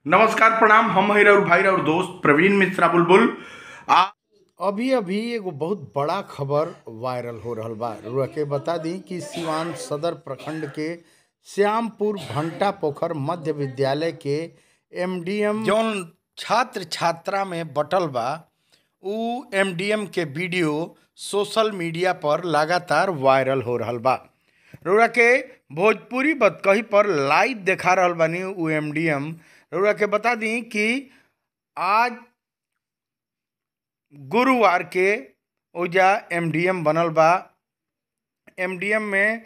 नमस्कार प्रणाम हम हई और भाई और दोस्त प्रवीण मिश्रा बुलबुल आ अभी अभी एगो बहुत बड़ा खबर वायरल हो रहल बा रुआ के बता दी कि सिवान सदर प्रखंड के श्यामपुर भंटा पोखर मध्य विद्यालय के एमडीएम जौन छात्र छात्रा में बटल बा उ एमडीएम के वीडियो सोशल मीडिया पर लगातार वायरल हो रहल बा रउरा के भोजपुरी बतकही पर लाइव देखा रहल बानी उ एमडीएम रउरा के बता दी कि आज गुरुवार के ओजा एमडीएम बनल बा एमडीएम में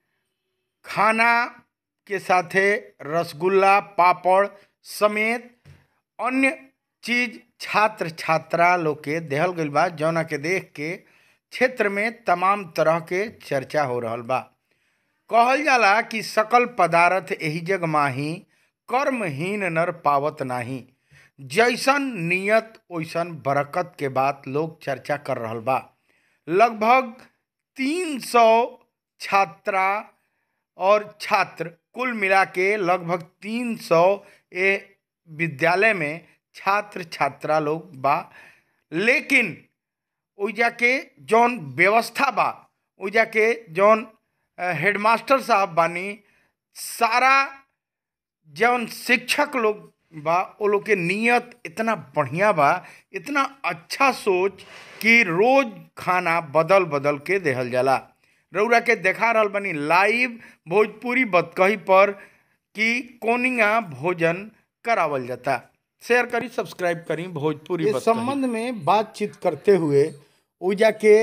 खाना के साथे रसगुल्ला पापड़ समेत अन्य चीज छात्र छात्रा लोग के देहल गइल बा जौना के देख के क्षेत्र में तमाम तरह के चर्चा हो रहल बा कहल जाला कि सकल पदार्थ एही जग माही कर्महीन नर पावत नाही जैसन नियत ओइसन बरकत के बात लोग चर्चा कर रहल बा लगभग तीन सौ छात्रा और छात्र कुल मिला के लगभग तीन सौ ए विद्यालय में छात्र छात्रा लोग बा लेकिन ओइजा के जौन व्यवस्था बा ओइजा के जौन अ, हेडमास्टर साहब बानी सारा जौन शिक्षक लोग बा वो लोग के नियत इतना बढ़िया बा इतना अच्छा सोच कि रोज खाना बदल बदल के देहल जाला रउरा के देखा रहल बनी लाइव भोजपुरी बतकही पर कि कोनिया भोजन करावल जाता शेयर करी सब्सक्राइब करी भोजपुरी इस बतकही। संबंध में बातचीत करते हुए ऊर्जा के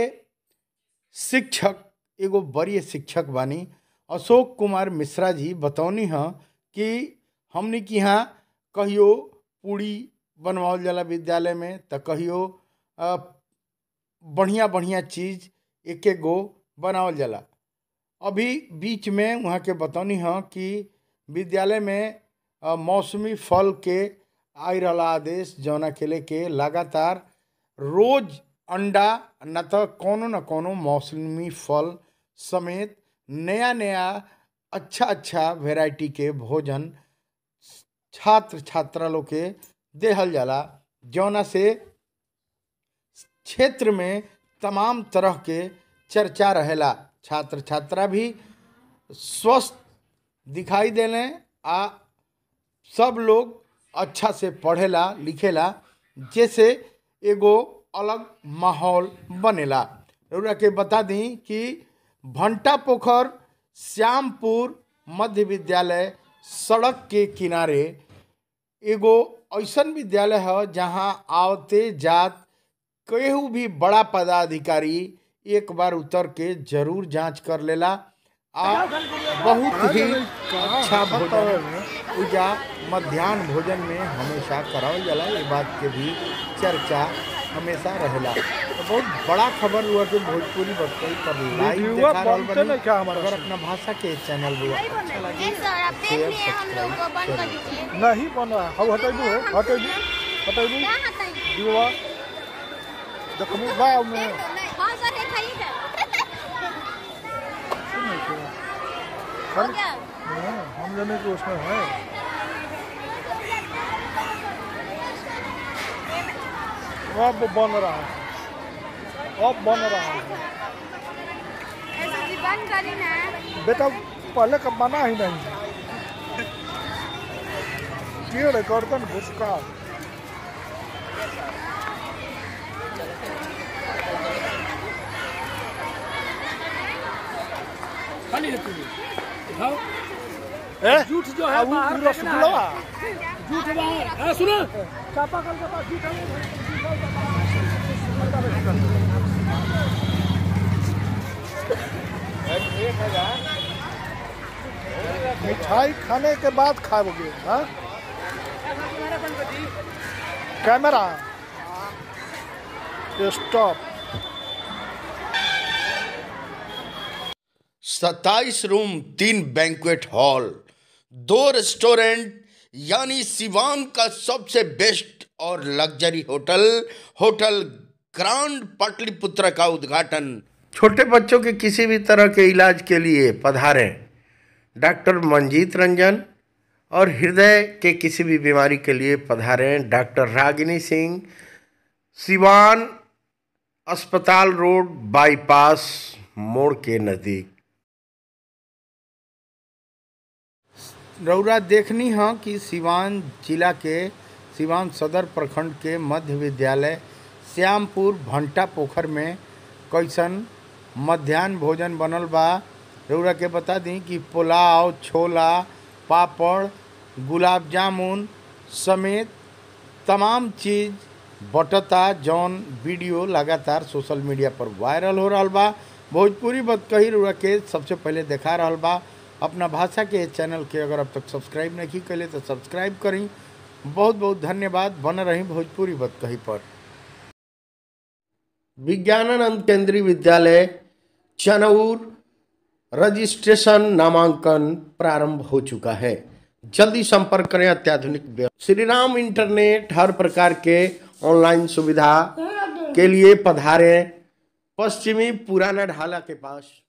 शिक्षक एगो बड़ी शिक्षक बानी अशोक कुमार मिश्रा जी बतौनी हैं कि हमने के यहाँ कहियो पूड़ी बनवाओल जाला विद्यालय में तो कहियो अ, बढ़िया बढ़िया चीज़ एक एक गो बनावल जाला अभी बीच में वहाँ के बतौनी हैं कि विद्यालय में अ, मौसमी फल के आई रहला आदेश जौना के लेके लगातार रोज अंडा न तो कोनो न कोनो मौसमी फल समेत नया नया अच्छा अच्छा वेराइटी के भोजन छात्र छात्रा लोग के देहल जाला जौना से क्षेत्र में तमाम तरह के चर्चा रहेला छात्र छात्रा भी स्वस्थ दिखाई देले आ सब लोग अच्छा से पढ़ेला लिखेला जैसे एगो अलग माहौल बनेला रउरा के बता दी कि भंटा पोखर श्यामपुर मध्य विद्यालय सड़क के किनारे एगो ऐसन विद्यालय है जहाँ आवते जात केहू भी बड़ा पदाधिकारी एक बार उतर के जरूर जांच कर लेला आ बहुत ही अच्छा भोजन पूजा मध्यान्ह भोजन में हमेशा करावल जाला ये बात के भी चर्चा हमेशा रहेला तो बहुत बड़ा खबर हुआ कि भोजपुरी बतकई पर लाइव देखा रहल बनी अगर अपना भाषा के चैनल हुआ अच्छा लगे नहीं सर आप देख शेयर लिए हम लोग को बंद कर सब्सक्राइब दीजिए नहीं बन रहा हव हटेबू हो हटेबू हटेबू क्या हटाइए दीवा देखमू गाँव में हाँ सर ये खाइए क्या हो गया हाँ, हम जाने के उसमें है अब बन रहा है अब बन रहा है ऐसे जी बंद करी ना बेटा पहले का बना ही नहीं कीड़ गर्दन घुसका ए झूठ जो है अब बाहर वो रसगुल्ला झूठ बाहर हाँ, सुनो चापाकल के पास झूठ है मिठाई खाने के बाद खाओगे हाँ कैमरा स्टॉप सत्ताईस रूम तीन बैंक्वेट हॉल दो रेस्टोरेंट यानी सिवान का सबसे बेस्ट और luxury hotel hotel grand Pataliputra का उद्घाटन छोटे बच्चों के किसी भी तरह के इलाज के लिए पधारें डॉक्टर मंजीत रंजन और हृदय के किसी भी बीमारी के लिए पधारें डॉक्टर रागिनी सिंह सिवान अस्पताल रोड बाईपास मोड़ के नज़दीक रौरा देखनी हाँ कि सिवान जिला के सिवान सदर प्रखंड के मध्य विद्यालय श्यामपुर भंटा पोखर में कैसन मध्यान्ह भोजन बनल बा रौरा के बता दी कि पुलाव छोला पापड़ गुलाब जामुन समेत तमाम चीज़ बटता जौन वीडियो लगातार सोशल मीडिया पर वायरल हो रहा बा भोजपुरी बतकही रुआ के सबसे पहले देखा रहा बा अपना भाषा के चैनल के अगर अब तक सब्सक्राइब नहीं कैले तो सब्सक्राइब करी बहुत बहुत धन्यवाद बन रही भोजपुरी बतकही पर विज्ञानानंद केंद्रीय विद्यालय चनौर रजिस्ट्रेशन नामांकन प्रारंभ हो चुका है जल्दी संपर्क करें अत्याधुनिक व्यवस्था श्री राम इंटरनेट हर प्रकार के ऑनलाइन सुविधा के लिए पधारें पश्चिमी पुराना ढाला के पास